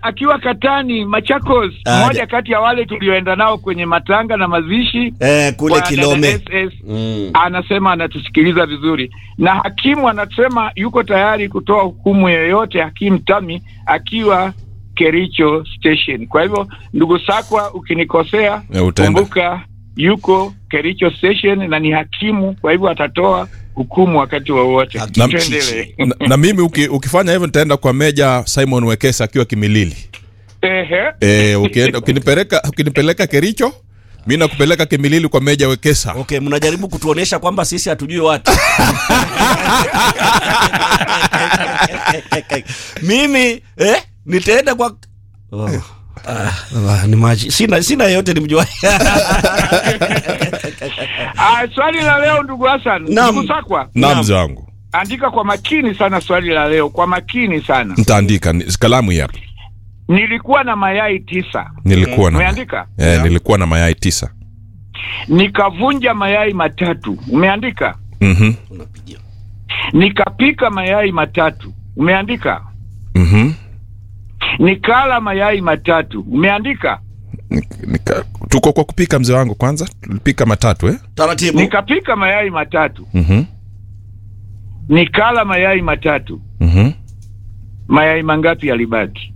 akiwa Katani Machakos, Ah, mmoja ja- kati ya wale tulioenda nao kwenye matanga na mazishi eh, kule kwa dada Kilome. SS, Mm. anasema anatusikiliza vizuri, na hakimu anasema yuko tayari kutoa hukumu yoyote, hakimu Tami akiwa Kericho Station. Kwa hivyo ndugu Sakwa, ukinikosea Eh, utaenda. kumbuka yuko Kericho Station na ni hakimu, kwa hivyo atatoa hukumu wakati wowote. Hakimu Tuendelee. na, na mimi uki, ukifanya hivyo nitaenda kwa meja Simon Wekesa akiwa Kimilili. Ehe. E, ukienda ukinipeleka ukinipeleka Kericho mi nakupeleka Kimilili kwa meja Wekesa. Okay, mnajaribu kutuonesha kwamba sisi hatujui watu. Mimi eh, nitaenda kwa oh. Ah, ah, ni maji. Sina sina yote nimjua. Ah, swali la leo ndugu Hassan, Naam. ndugu Sakwa, Naam mzee wangu, andika kwa makini sana swali la leo, kwa makini sana. nitaandika ni- kalamu hii hapa. Nilikuwa na mayai tisa, Nilikuwa na umeandika? eh, nilikuwa na mayai tisa. Nikavunja mayai matatu, umeandika? Mhm. Unapigia. Nikapika mayai matatu, umeandika? Mhm. Nikala mayai matatu, umeandika? Nik- nika- Tuko kwa kupika mzee wangu, kwanza tulipika matatu eh? Taratibu. Nikapika mayai matatu, Mhm. nikala mayai matatu, Mhm. mayai mangapi yalibaki?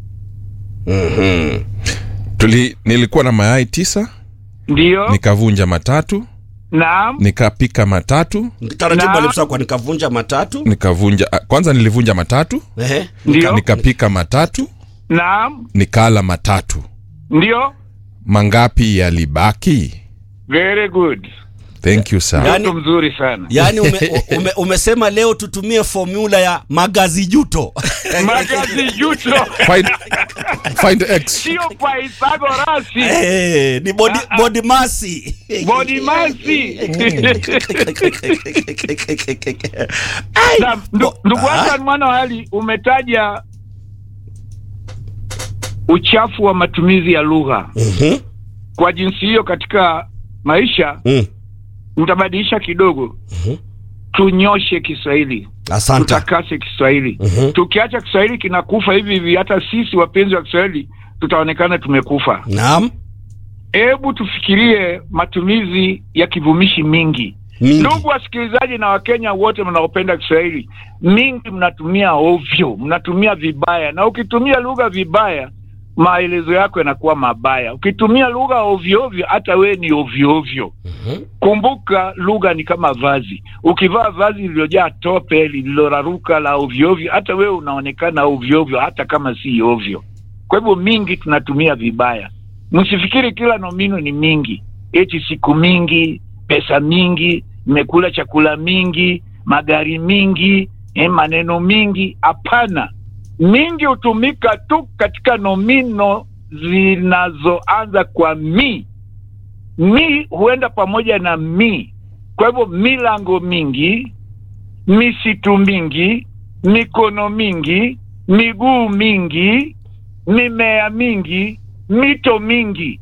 Mhm. Tuli, nilikuwa na mayai tisa, Ndiyo, nikavunja matatu, naam, nikapika matatu, Taratibu Na- alipsa kwa nikavunja matatu. nikavunja ah, kwanza nilivunja matatu, Ehe. Ndio. nikapika matatu, naam, nikala matatu. ndiyo. Mangapi yalibaki? Very good, Thank you sir. Yaani- mtu mzuri sana. Yaani ume, ume, umesema leo tutumie formula ya magazi juto. Magazi juto Find, find X. sio Pythagorasi, Eh, ni body, body masi. body masi. Ai, Na, ndu- Ndugu Ah. Hassan mwana wa Ali, umetaja uchafu wa matumizi ya lugha. Mhm. Kwa jinsi hiyo, katika maisha Mm. nitabadilisha kidogo, Mhm. tunyoshe Kiswahili, Asante. tutakase Kiswahili. Mhm. Tukiacha Kiswahili kinakufa hivi hivi, hata sisi wapenzi wa Kiswahili tutaonekana tumekufa. Naam. Hebu tufikirie matumizi ya kivumishi mingi. Mingi. Ndugu wasikilizaji na Wakenya wote mnaopenda Kiswahili, mingi mnatumia ovyo, mnatumia vibaya, na ukitumia lugha vibaya, maelezo yako yanakuwa mabaya. Ukitumia lugha ovyo ovyo, hata wewe ni ovyo ovyo. Mhm. Kumbuka, lugha ni kama vazi. Ukivaa vazi lililojaa tope, lililoraruka la ovyo ovyo, hata wewe unaonekana ovyo ovyo, hata kama si ovyo. Kwa hivyo mingi tunatumia vibaya. Msifikiri kila nomino ni mingi, eti siku mingi, pesa mingi, nimekula chakula mingi, magari mingi, eh, maneno mingi. Hapana, mingi hutumika tu katika nomino zinazoanza kwa mi. Mi huenda pamoja na mi. Kwa hivyo milango mingi, misitu mingi, mikono mingi, miguu mingi, mimea mingi, mito mingi.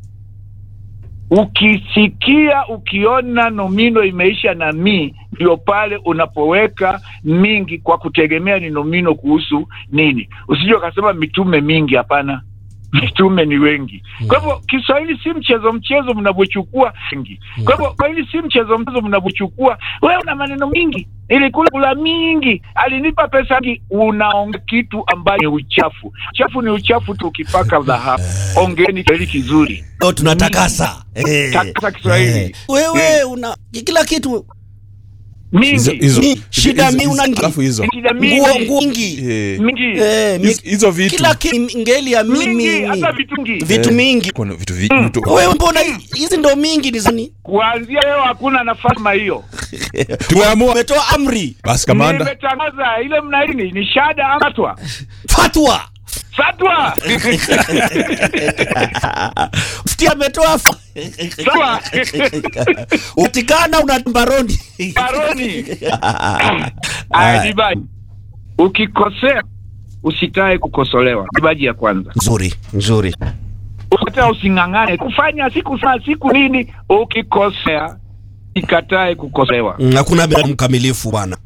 Ukisikia ukiona nomino imeisha na mi, ndio pale unapoweka mingi kwa kutegemea ni nomino kuhusu nini. Usije ukasema mitume mingi, hapana. Mitume ni wengi. Kwa hivyo Kiswahili si mchezo mchezo mnavyochukua wengi. Kwa hivyo Kiswahili si mchezo mchezo mnavyochukua. Wewe una maneno mingi, nilikula kula mingi, alinipa pesa mingi. Unaongea kitu ambayo ni uchafu. Uchafu ni uchafu tu, ukipaka dhahabu. Ongeeni Kiswahili kizuri. Leo tunatakasa. Eh. Takasa Kiswahili. Eh. Wewe una kila kitu Hizo- Mingi. hizo- Mi- shida hizo- mi una hizo- alafu hizo Shida nguo mingi. nguo mingi. Eh, Mingi. Eh, mi- hizo- hizo vitu kila kitu ngeli ya mimi Mingi, hata vitu mingi. vitu mingi. Kuna vitu vi- vitu Wewe mbona hizi ndo mingi ni zani? Kuanzia leo hakuna nafasi kama hiyo. tumeamua Umetoa amri, basi kamanda Nimetangaza ile mnaini ni shada ama fatwa. fatwa. Fatwa. Mufti ametoa fa- Sawa. upatikana una baroni. Baroni. Aya, dibaji. Ukikosea usitae kukosolewa. Dibaji ya kwanza. Nzuri, nzuri. Ukata using'ang'ane kufanya siku saa siku nini, ukikosea ikatae kukosolewa. Mm, Hakuna binadamu mkamilifu bwana.